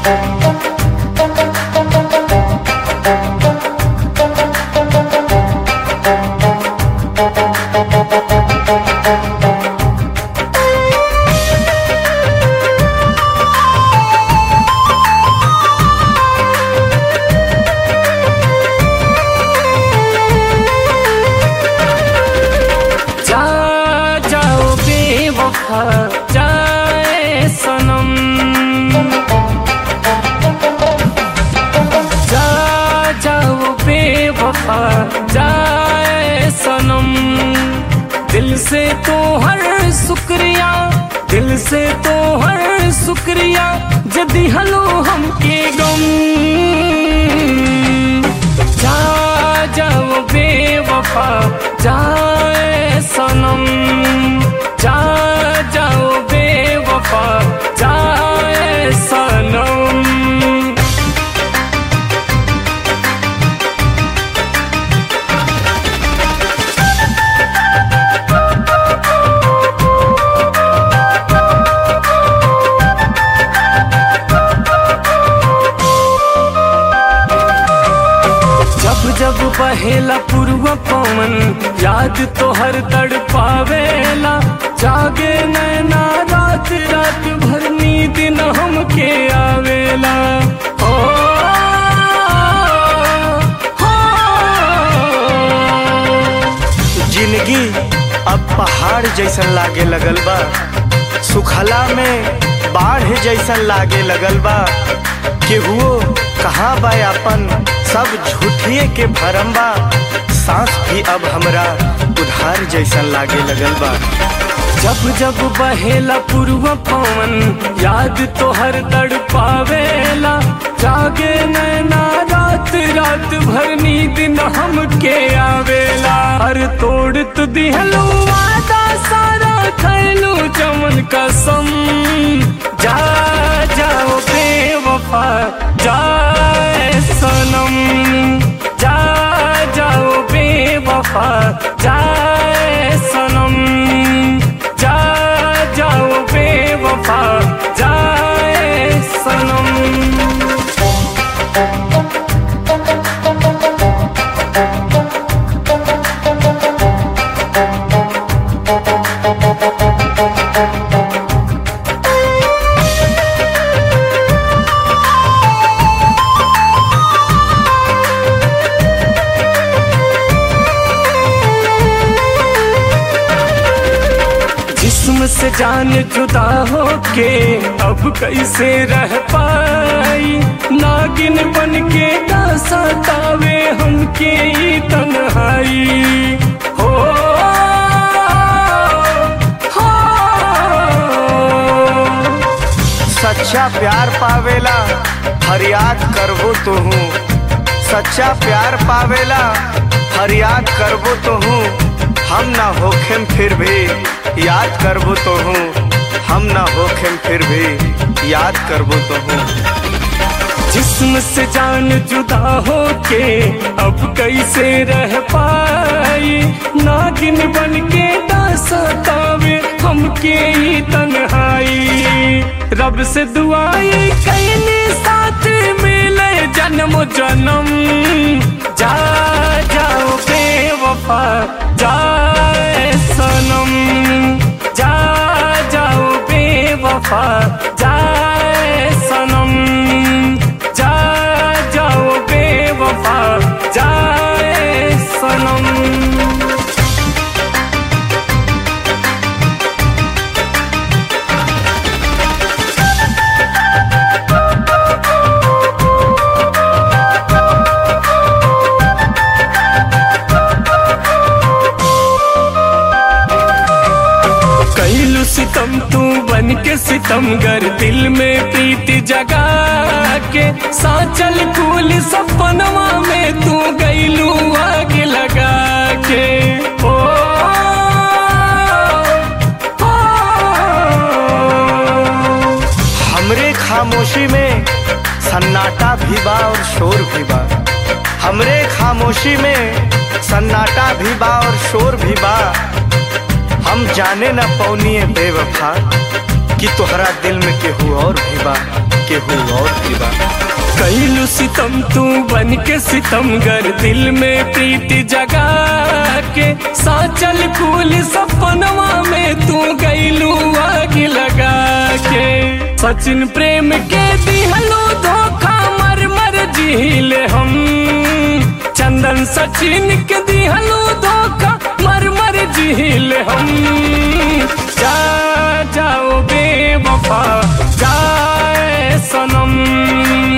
जा जाओ बेवफा जाए सनम जा जाओ बेवफा जाए सनम दिल से तो हर शुक्रिया दिल से तो हर शुक्रिया जदी हलो हमके गम जा जाओ बेवफा जाए सनम जा जाओ बेवफा जाए सनम जब जब बहेला पूर्व पवन याद तो हर तड़ पावेला जागे नैना रात रात भर नींद न हमके आवेला ओ, हो, जिंदगी अब पहाड़ जैसन लागे लगल बा सुखला में बाढ़ जैसन लागे लगल बा केहुओ कहाँ बा अपन सब झूठिए के भरम बा सांस भी अब हमरा उधार जैसन लागे लगल बा जब जब बहेला पूर्व पवन याद तो हर तड़ पावेला जागे नैना रात रात भर नींद न हमके आवेला हर तोड़ तु दिहलू वादा सारा खैलू चमन कसम जा जाओ बेवफा जाए सनम जा जाओ बेवफा जाए सनम जा जाओ बेवफा जाए सनम जिस्म से जान जुदा होके अब कैसे रह पाई नागिन बन के ना सतावे हमके ई तन्हाई हो हो सच्चा प्यार पावेला फरियाद करबो तो हूँ सच्चा प्यार पावेला फरियाद करबो तो हूँ हम ना होखेम फिर भी याद करबो तो हूँ हम ना होखेम फिर भी याद करबो तो हूँ जिस्म से जान जुदा होके अब कैसे रह पाई नागिन बन के ना सतावे हमके ई तन्हाई रब से दुआई कैनी साथ मिले जन्म जन्म जा जाओ बेवफा जाए सनम जा जाओ बेवफा जाए सनम जा जाओ बेवफा जाए सनम कैलू सितम तू बन के सितमगर दिल में प्रीति जगा के साचल कूल सपनवा में तू गैलू आग लगा के ओ, ओ, हमरे खामोशी में सन्नाटा भी बा और शोर भी बा हमरे खामोशी में सन्नाटा भी बा और शोर भी बा हम जाने न पौनिए बेवफा कि तोहरा दिल में केहू और भी बा केहू और की बा कैलू सितम तू बन के सितमगर दिल में प्रीति जगा के साचल फूल सपनवा में तू गैलू आग लगा के सचिन प्रेम के दिहलो धोखा मर मर झील हम चंदन सचिन के दिहलो धोखा मर मर झील हम जा जाओ बेवफा जाए सनम